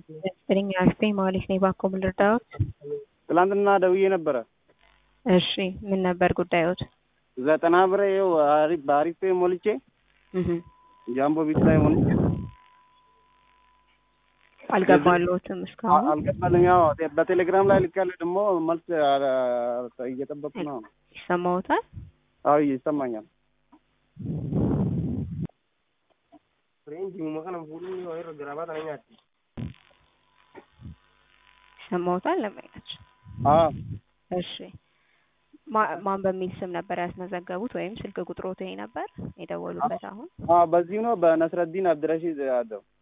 ዘጠኝ አርፌ ማለት ነው። እባክዎ ምን ልርዳዎት? ትላንትና ደውዬ ነበረ። እሺ ምን ነበር ጉዳዮት? ዘጠና ብር ይኸው አሪፍ በአሪፍ ሞልቼ እህ ጃምቦ ቢት ላይ ሞልቼ አልገባለሁትም እስካሁን አልገባልኝ። ያው በቴሌግራም ላይ ልካለ ደግሞ መልስ አ- እየጠበቅኩ ነው። ይሰማዎታል? አዎ ይሰማኛል። ይሰማዎታል? ለማያች አዎ እሺ ማ- ማን በሚል ስም ነበር ያስመዘገቡት ወይም ስልክ ቁጥሮት ይሄ ነበር የደወሉበት? አሁን አዎ በዚሁ ነው በነስረዲን አብድረሺድ አደው